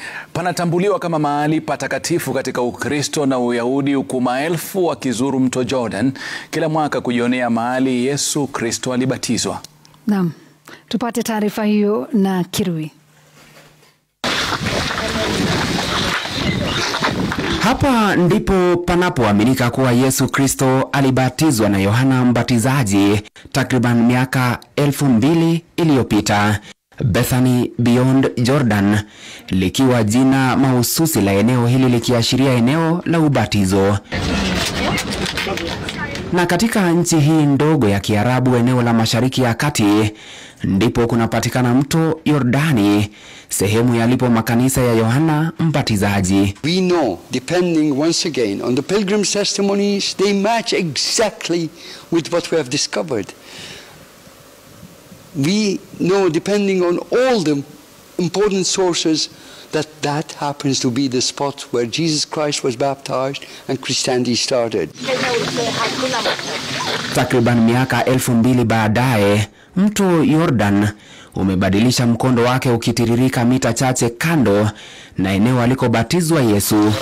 panatambuliwa kama mahali patakatifu katika Ukristo na Uyahudi, huku maelfu wakizuru mto Jordan kila mwaka kujionea mahali Yesu Kristo alibatizwa. Naam, tupate taarifa hiyo na Kirui. Hapa ndipo panapoaminika kuwa Yesu Kristo alibatizwa na Yohana Mbatizaji takriban miaka elfu mbili iliyopita. Bethany Beyond Jordan likiwa jina mahususi la eneo hili likiashiria eneo la ubatizo. Na katika nchi hii ndogo ya Kiarabu, eneo la Mashariki ya Kati, ndipo kunapatikana mto Yordani, sehemu yalipo makanisa ya Yohana Mbatizaji. We know, depending once again on the pilgrims' testimonies, they match exactly with what we have discovered. We know, depending on all the important sources, that that happens to be the spot where Jesus Christ was baptized and Christianity started. Takriban miaka elfu mbili baadaye, mto Yordan umebadilisha mkondo wake ukitiririka mita chache kando na eneo alikobatizwa Yesu.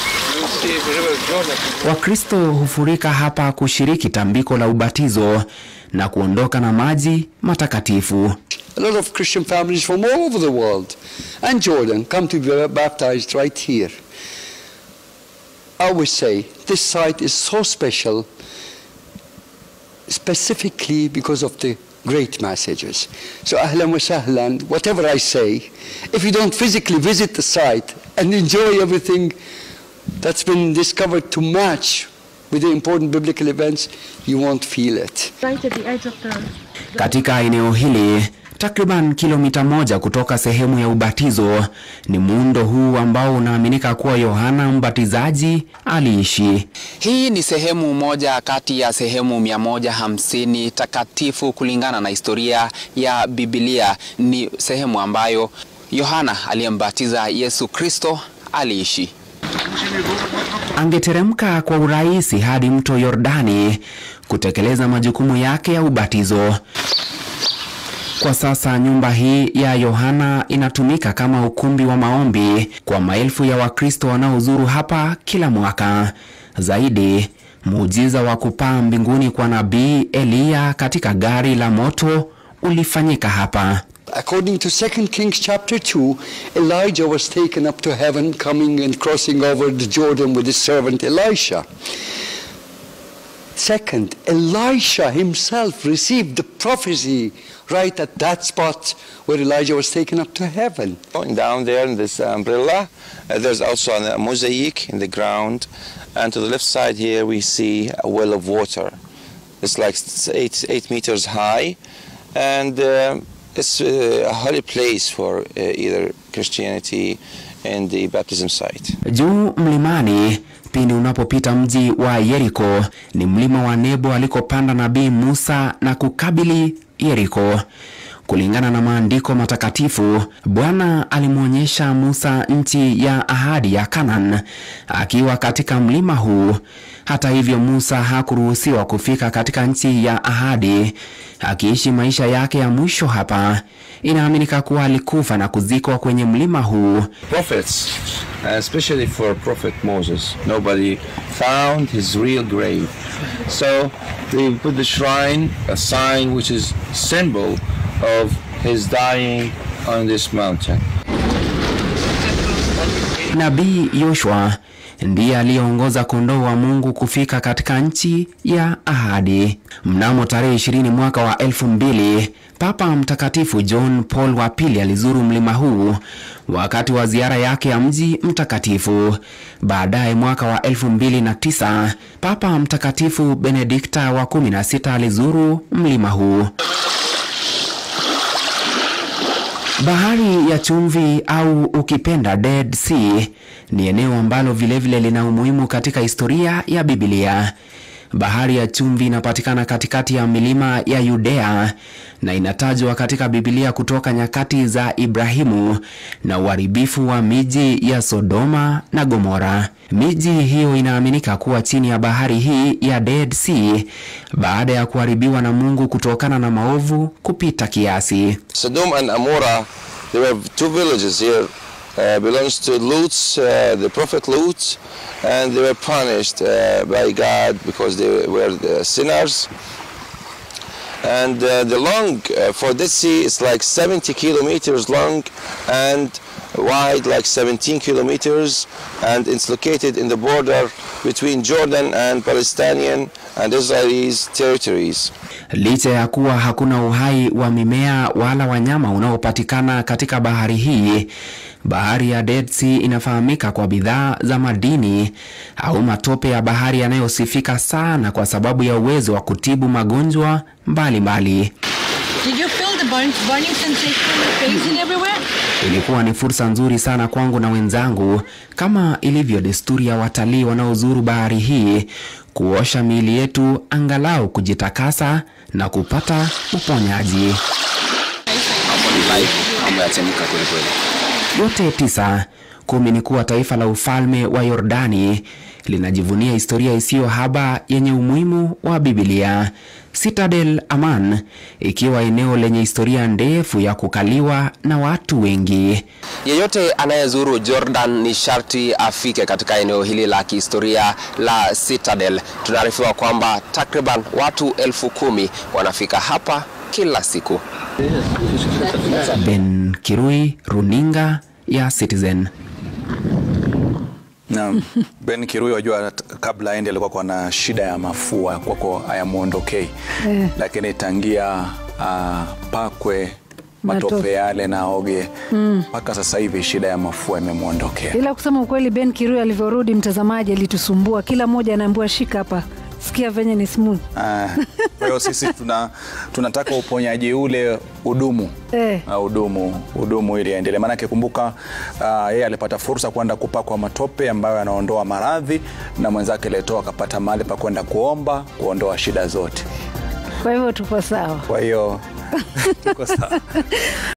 Wakristo hufurika hapa kushiriki tambiko la ubatizo na kuondoka na maji matakatifu. A lot of Christian families from all over the world and Jordan come to be baptized right here. I always say this site is so special specifically because of the great messages. So ahlan wa sahlan, whatever I say, if you don't physically visit the site and enjoy everything that's been discovered to match with the important biblical events, you won't feel it. right at the edge of the Katika eneo hili takriban kilomita moja kutoka sehemu ya ubatizo ni muundo huu ambao unaaminika kuwa Yohana Mbatizaji aliishi. Hii ni sehemu moja kati ya sehemu 150 takatifu kulingana na historia ya Biblia. Ni sehemu ambayo Yohana aliyembatiza Yesu Kristo aliishi. Angeteremka kwa urahisi hadi mto Yordani kutekeleza majukumu yake ya ubatizo. Kwa sasa nyumba hii ya Yohana inatumika kama ukumbi wa maombi kwa maelfu ya Wakristo wanaozuru hapa kila mwaka. Zaidi, muujiza wa kupaa mbinguni kwa nabii Eliya katika gari la moto ulifanyika hapa. According to 2 Kings chapter 2, Elijah was taken up to heaven, coming and crossing over the Jordan with his servant Elisha. Second, Elisha himself received the prophecy right at that spot where Elijah was taken up to heaven. Going down there in this umbrella, uh, there's also a mosaic in the ground, and to the left side here we see a well of water. It's like s- eight, eight meters high, and um it's uh, a holy place for uh, either Christianity and the baptism site. Juu mlimani, pindi unapopita mji wa Yeriko, ni mlima wa Nebo alikopanda nabii Musa na kukabili Yeriko. Kulingana na maandiko matakatifu, Bwana alimwonyesha Musa nchi ya ahadi ya Kanaan akiwa katika mlima huu. Hata hivyo, Musa hakuruhusiwa kufika katika nchi ya ahadi, akiishi maisha yake ya mwisho hapa. Inaaminika kuwa alikufa na kuzikwa kwenye mlima huu. Prophets, especially for Prophet Moses, nobody found his real grave. So they put the shrine, a sign which is symbol of his dying on this mountain. Nabii Yoshua ndiye aliyeongoza kondoo wa Mungu kufika katika nchi ya ahadi. Mnamo tarehe 20 mwaka wa elfu mbili Papa Mtakatifu John Paul wa pili alizuru mlima huu wakati wa ziara yake ya mji mtakatifu. Baadaye mwaka wa elfu mbili na tisa Papa Mtakatifu Benedikta wa 16 alizuru mlima huu. Bahari ya chumvi au ukipenda Dead Sea ni eneo ambalo vilevile lina umuhimu katika historia ya Biblia. Bahari ya chumvi inapatikana katikati ya milima ya Yudea na inatajwa katika Biblia kutoka nyakati za Ibrahimu na uharibifu wa miji ya Sodoma na Gomora. Miji hiyo inaaminika kuwa chini ya bahari hii ya Dead Sea baada ya kuharibiwa na Mungu kutokana na maovu kupita kiasi. Sodom and Amorah, there were two villages here uh, belongs to Lutz, uh, the prophet Lutz, and they were punished uh, by God because they were the sinners. And uh, the long uh, for this sea is like 70 kilometers long and wide like 17 kilometers and it's located in the border between Jordan and Palestinian and Israelis territories. Licha ya kuwa hakuna uhai wa mimea wala wanyama unaopatikana katika bahari hii, bahari ya Dead Sea inafahamika kwa bidhaa za madini au matope ya bahari yanayosifika sana kwa sababu ya uwezo wa kutibu magonjwa mbalimbali. Did you feel the burn, burning sensation on your face and everywhere? Ilikuwa ni fursa nzuri sana kwangu na wenzangu, kama ilivyo desturi ya watalii wanaozuru bahari hii, kuosha miili yetu angalau kujitakasa na kupata uponyaji. Hapo ni live, mambo yachemka kweli kweli. Yote tisa, kumi ni kuwa taifa la ufalme wa Yordani linajivunia historia isiyo haba yenye umuhimu wa Biblia. Citadel Aman ikiwa eneo lenye historia ndefu ya kukaliwa na watu wengi. Yeyote anayezuru Jordan ni sharti afike katika eneo hili la kihistoria la Citadel. Tunaarifiwa kwamba takriban watu elfu kumi wanafika hapa kila siku. Ben Kirui, runinga ya Citizen. Naam. Ben Kirui wajua t- kabla aende alikuwa kwa na shida ya mafua kwako hayamwondokei Eh. lakini tangia uh, pakwe matope Matope. yale na oge mpaka sasa hivi shida ya mafua imemwondokea. Ila kusema ukweli, Ben Kirui alivyorudi, mtazamaji alitusumbua, kila mmoja anaambiwa shika hapa, sikia venye ni smooth Ah, Kwa hiyo sisi tuna, tunataka uponyaji ule udumu eh. na udumu udumu ili aendelee, maanake kumbuka, uh, yeye alipata fursa kwenda kupakwa matope ambayo yanaondoa maradhi, na mwenzake Leto akapata mahali pa kwenda kuomba kuondoa shida zote. Kwa hivyo tuko sawa. Kwa hiyo tuko sawa.